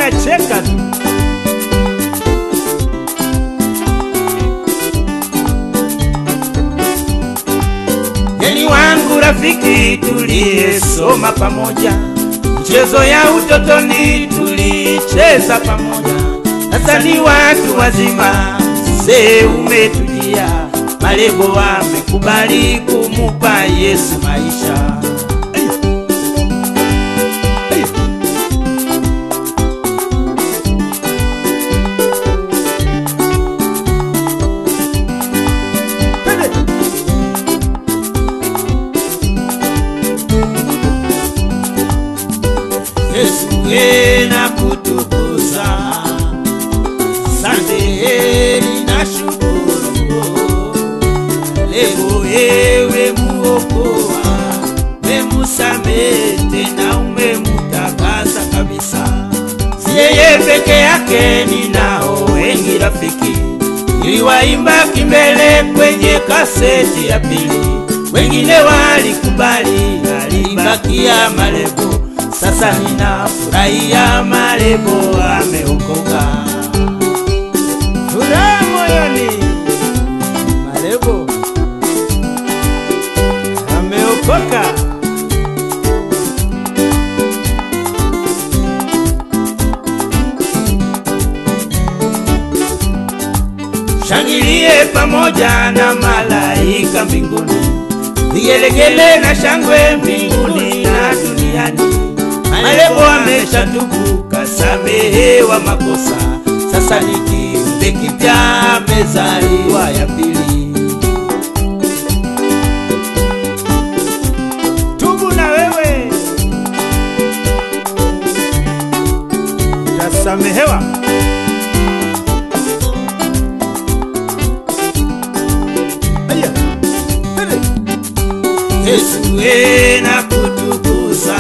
nacheka tu. Yeni wangu rafiki, tuliyesoma pamoja, mchezo ya utotoni tulicheza pamoja. Sasa ni watu wazima, mzee umetujia, malebo wamekubali kumupa Yesu maisha. Yesu we na kutukuza, sante heri na shukuru. Leo ewe muokoa, memusamehe tena umemutakasa kabisa. Si yeye peke yake, ninao wengi rafiki, niliwaimba kimbele kwenye kaseti ya pili, wengine walikubali, alibakia malebo sasa ninafurahia marebo ameokoka. Furaha moyoni, marebo ameokoka. Shangilie pamoja na malaika mbinguni, vigelegele na shangwe mbinguni na duniani. Malebo ameshatubu kasamehewa makosa, sasa ni kiumbe kipya, amezaliwa ya pili. Tubu na wewe utasamehewa. Aya, twende. Yesu we na kutukuza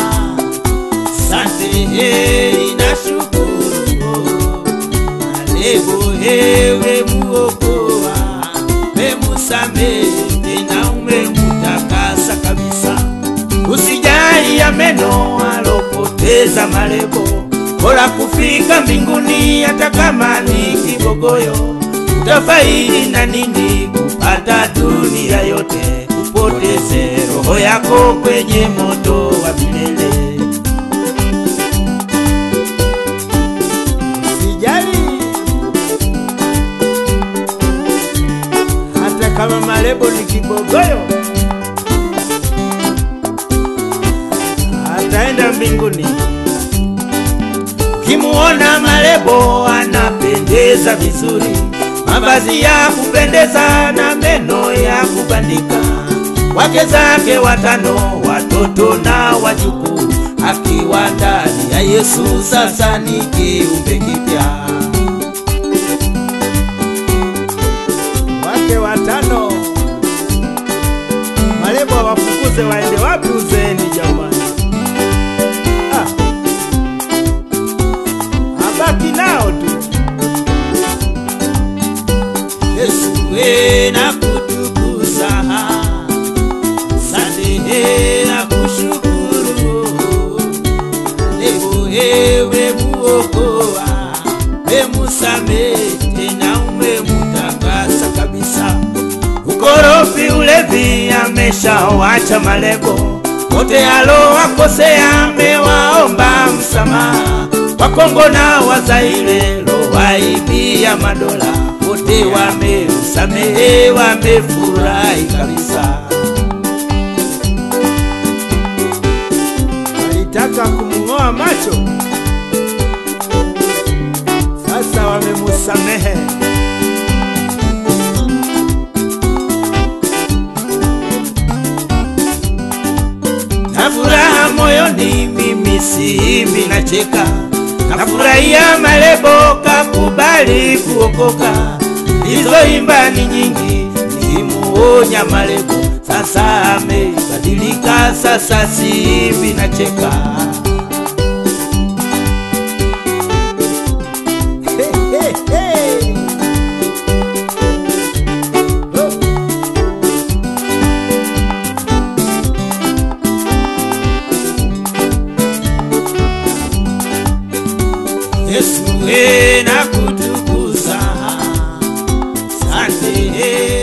Sante heri na shukuru Malebo ewe muokoa Memusamehe tena umemutakasa kabisa Usijali ya meno alopoteza malebo Bora kufika mbinguni hata kama ni kibogoyo Utafaidi na nini kupata dunia yote Upoteze roho yako kwenye moto wa milele Sijali hata kama malebo ni kibogoyo, ataenda mbinguni. Ukimuona malebo anapendeza vizuri, mavazi ya kupendeza na meno ya kubandika, wake zake watano, watoto na wajukuu, akiwa ndani ya Yesu, sasa ni kiumbe kipya. Wake watano, malebo wafukuze waende wapi uzeeni jamani? Ah, abaki nao tu. Yesu we na kutukuza, samehe na kushukuru, leo ewe muokoa, memusamehe tena umemutakasa kabisa. Ukorofi, ulevi ameshawacha malebo, wote alowakosea amewaomba msamaha. Wakongo na Wazaire lowaibia madola, wote wamemsamehe, wamefurahi kabisa. Walitaka kumng'oa macho, sasa wamemusamehe. na furaha moyoni, mimi siimbi nacheka, nafurahia malebo kakubali kuokoka. Hizo ni nyingi, nimuonya malebo, sasa amebadilika, sasa siimbi nacheka. Hey, hey, hey. Oh. we na kutukuza. Asante